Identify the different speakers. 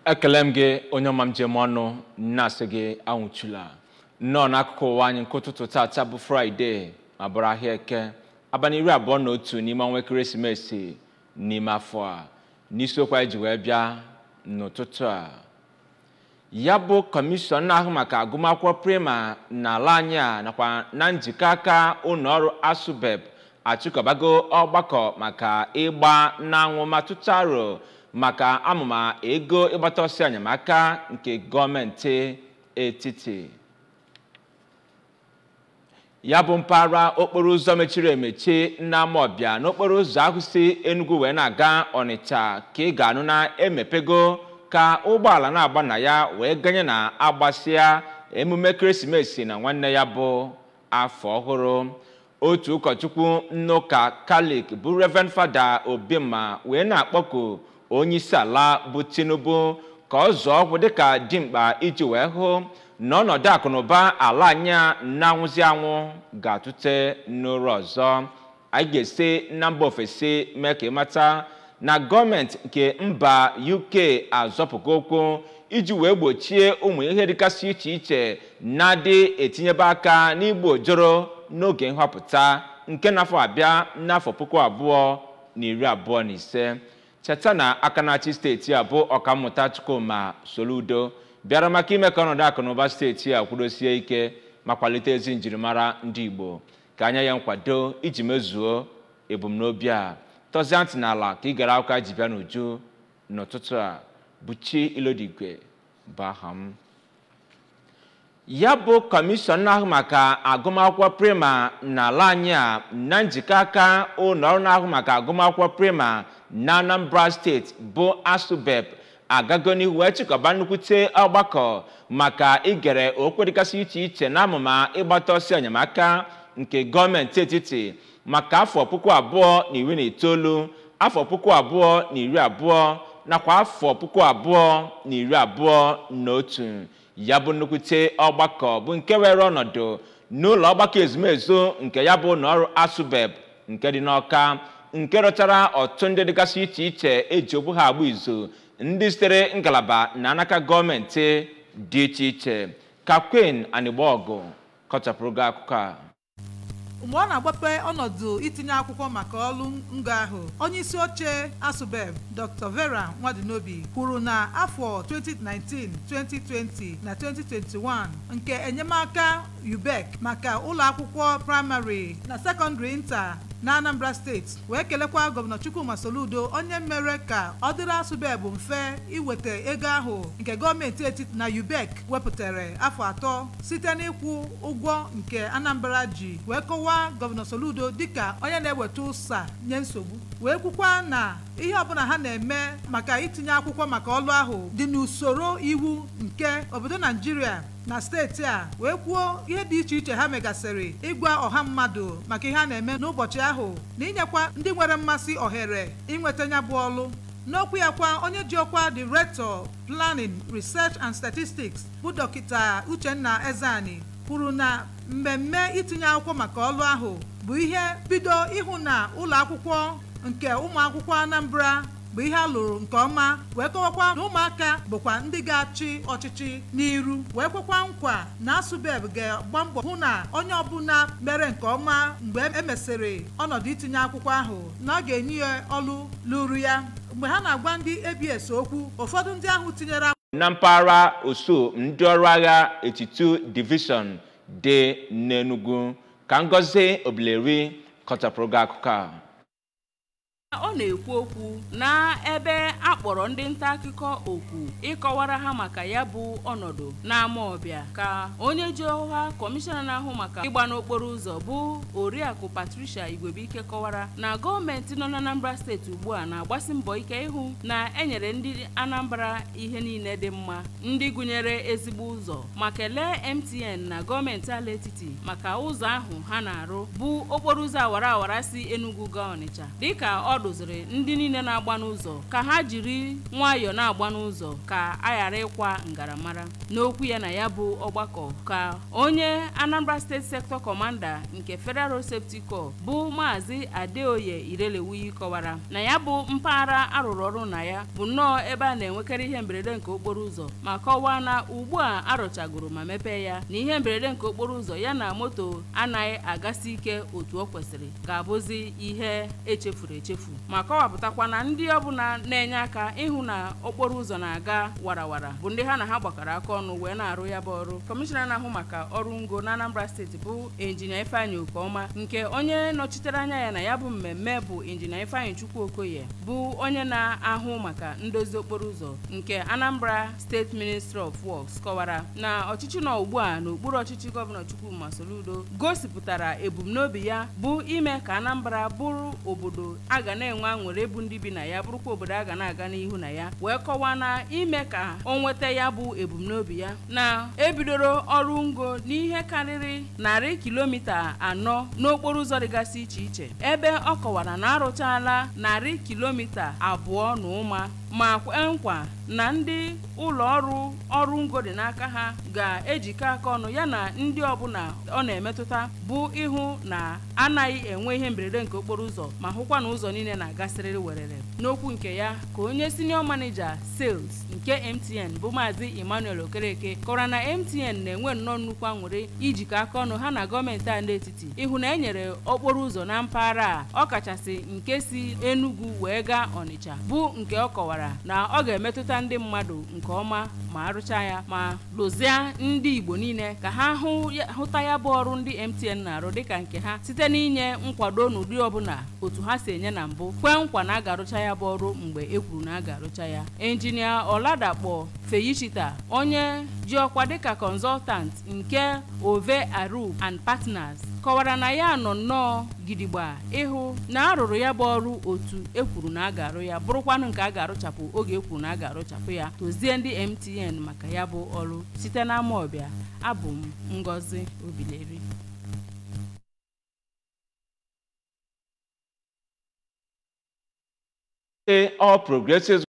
Speaker 1: ekele m gị onye ọma m njem ọnụ na-asị gị anwụchula nnọọ n'akụkụ ụwa anyị nke ụtụtụ tata bụ fraịde ma bụrụ ahịa eke abalị iri abụọ na otu n'ime ọnwa ekeresimesi n'ime afọ a n'isiokwu anyị ji wee bịa n'ụtụtụ a ya bụ kọmishọn na-ahụ maka agụmakwụkwọ prima n'ala anyị a nakwa na njikọ aka ụlọ ọrụ asubeb achịkọbago ọgbakọ maka ịgba n'anwụ ma tụtụ aro maka amụma ego ịgbata ọsọ enyemaka nke gọọmenti etiti ya bụ mpaghara okporo ụzọ mechiri emechi n'Amawbịa n'okporo ụzọ ahụ si Enugu wee na-aga Ọnịcha ka ị ga-anụ na emepego ka ụgbọala na-agba na ya wee ganye na agbasịa emume ekeresimesi na nwanne ya bụ afọ ọhụrụ otu ụkọchukwu n'ụka kalik bụ Reverend Fada Obima wee na-akpọku onye isi ala bụ Tinubu ka ọ zọọ ọgwụ dịka dimkpa iji wee hụ na ọnọdụ akụnụba ala anyị na-anwụzi anwụ ga-atụte n'ụrụ ọzọ anyị ga-esi na mba ofesi mee ka ịmata na gọọmenti nke mba UK azọpụgo okwu iji wee gbochie ụmụ ihe dịgasị iche iche na-adị etinyebe aka n'igbu ojoro n'oge nhọpụta nke n'afọ abịa n'afọ puku abụọ na iri abụọ na ise cheta na aka na-achị steeti a bụ ọkammụta Chukwuma Soludo bịara maka ime ka ọnọdụ akụnụba steeti a kwudosie ike ma kwalite ezi njirimara ndị Igbo ka anya ya nkwado iji mezuo ebumnobi a tọzie ntị n'ala ka ị gara akwụkwọ ji bịa n'uju n'ụtụtụ a buchi ilodigwe bụ aha m ya bụ kọmishọn na-ahụ maka agụmakwụkwọ prima n'ala anyị a na njikọ aka ụlọ ọrụ na-ahụ maka agụmakwụkwọ prima na Anambra steeti bụ asubeb agago n'ihu wee chịkọba nnukwute ọgbakọ maka igere okwu dịgasị iche iche na amụma ịgbata ọsọ enyemaka nke gọọmenti etiti maka afọ puku abụọ na iri na itoolu afọ puku abụọ na iri abụọ nakwa afọ puku abụọ na iri abụọ na otu ya bụ nnukwute ọgbakọ bụ nke were ọnọdụ n'ụlọ ọgbakọ ezumezu nke ya bụ ụlọọrụ asubeb nke dị n'ọka nke rụchara ọtụtụ ndị dịgasị iche iche eji okwu ha agba izu ndị sitere ngalaba na anaka gọọmenti dị iche iche ka Queen Anịgbaọgụ kọchapụrụ gị akụkọ a
Speaker 2: mgbe ọ na-agbape ọnọdụ itinye akwụkwọ maka ọrụ ngo ahụ onye isi oche asubeb dr vera nwadinobi kwuru na afọ 2019 2020 na 2021 nke enyemaka ubec maka ụlọ akwụkwọ praịmarị na sekọndịrị nta na anambra steeti wee kelekwa gọvanọ chukwuma soludo onye mere ka ọ dịrị asụbebụ mfe iweta ego ahụ nke gọọmenti etiti na ubec wepụtara afọ atọ site n'ịkwụ ụgwọ nke anambra ji wee kọwaa gọvanọ soludo dịka onye na-eweta ụsa nye nsogbu wee kwukwa na ihe ọbụla ha na-eme maka itinye akwụkwọ maka ọlụ ahụ dị n'usoro iwu nke obodo naijiria na steeti a wee kwuo ihe dị iche iche ha megasịrị ịgwa ọha mmadụ maka ihe a na-eme n'ụbọchị ahụ na inyekwa ndị nwere mmasị ohere inweta ya bụ ọlụ n'okwu ya kwa onye ji ọkwa director planning research and statistics bụ dọkịta uchenna ezani kwuru na mmemme itinye akwụkwọ maka ọlụ ahụ bụ ihe bido ịhụ na ụlọ akwụkwọ nke ụmụ akwụkwọ anambra bụ ihe a lụrụ nke ọma wee kọwakwa na ụmụaka bụkwa ndị ga-achị ọchịchị n'iru wee kwekwa nkwa na asubeb ga-agba mbọ hụ na onye ọbụla mere nke ọma mgbe emesịrị ọnọdụ itinye akwụkwọ ahụ na ọ ga-enye ya ọlụ lụrụ ya mgbe ha na-agwa ndị ABS okwu ụfọdụ ndị ahụ tinyere
Speaker 1: na mpaghara osu ndị ọrụ agha etitu divishọn dị n'Enugu ka Ngozi Obileri kọchapụrụ gị akụkọ a
Speaker 3: ọ na-ekwu okwu na ebe a kpọrọ ndị nta akụkọ okwu ịkọwara ha maka ya bụ ọnọdụ n'Amawbịa ka onye ji ọha kọmishọna na-ahụ maka ịgba n'okporo ụzọ bụ oriakụ Patricia Igwebuike kọwara na gọọmenti nọ n'Anambra steeti ugbu a na-agbasi mbọ ike ịhụ na enyere ndị Anambra ihe niile dị mma ndị gụnyere ezigbo ụzọ ma kelee MTN na gọọmenti ala etiti maka ụzọ ahụ ha na-arụ bụ okporo ụzọ awara awara si Enugu gaa Ọnịcha dịka ọ dụziri ndị niile na-agba n'ụzọ ka ha jiri nwayọọ na-agba n'ụzọ ka a ghara ịkwa ngaramara n'okwu ya na ya bụ ọgbakọ ka onye Anambra State Sector Commander nke Federal Road Safety Corps bụ maazị Adeoye Irelewuyi kọwara na ya bụ mpaghara arụrụ ọrụ na ya bụ nnọọ ebe a na-enwekarị ihe mberede nke okporo ụzọ ma kọwaa na ugbu a arụchagoro ma mepee ya na ihe mberede nke okporo ụzọ ya na moto anaghị agasi ike otu o kwesịrị ga-abụzi ihe echefuru echefu ma kọwapụtakwa na ndị ọbụla na-enye aka ịhụ na okporo ụzọ na-aga warawara bụ ndị ha na ha gbakọrọ aka ọnụ wee na-arụ ya bụ ọrụ kọmishọna na-ahụ maka ọrụ ngo na Anambra steeti bụ injinia Ifeanyị Okeọma nke onye nọchitere anya ya na ya bụ mmemme bụ injinia Ifeanyị Chukwu Okoye bụ onye na-ahụ maka ndozi okporo ụzọ nke Anambra State Ministry of Works kọwara na ọchịchị nọ ugbu a n'okpuru ọchịchị gọvanọ Chukwuma Soludo gosipụtara ebumnobi ya bụ ime ka Anambra bụrụ obodo a ga na-enwe aṅụrị bụ ndị bi na ya bụrụkwa obodo a ga na-aga n'ihu na ya wee kọwaa na ime ka o nweta ya bụ ebumnobi ya na ebidoro ọrụ ngo n'ihe karịrị narị kilomita anọ n'okporo ụzọ dịgasị iche iche ebe ọ kọwara na arụchaala narị kilomita abụọ na ụma ma kwee nkwa na ndị ụlọ ọrụ ọrụ ngo dị n'aka ha ga-ejikọ aka ọnụ ya na ndị ọbụla ọ na-emetụta bụ ịhụ na anaghị enwe ihe mberede nke okporo ụzọ ma hụkwa na ụzọ niile na-agasịrịrị werere n'okwu nke ya ka onye senior manager sales nke MTN bụ maazị Emmanuel Okereke kọwara na MTN na-enwe nnọọ nnukwu aṅụrị ijikọ aka ọnụ ha na gọọmenti a n'etiti ịhụ na enyere okporo ụzọ na mpaghara a ọkachasị nke si Enugu wee gaa Ọnịcha bụ nke ọ kọwara na ọ ga-emetụta ndị mmadụ nke ọma ma arụcha ya ma lụzie ndị Igbo niile ka ha hụta ya bụ ọrụ ndị MTN na-arụ dịka nke ha site n'inye nkwado n'ụdị ọbụla otu ha si enye na mbụ kwee nkwa na a ga-arụcha ya bụ ọrụ mgbe e kwuru na a ga-arụcha ya injinia Ọladakpọ Feyichita onye ji ọkwa dịka consultant nke Ove Aru and Partners kọwara na ya nọ nnọọ gidigba ịhụ na arụrụ ya bụ ọrụ otu ekwuru na a ga-arụ ya bụrụkwanụ nke a ga-arụchapụ oge ekwuru na a ga-arụchapụ ya tozie ndị MTN maka ya bụ ọrụ site n'ama ọbịa abụ m Ngozi Obileri
Speaker 1: All Progressives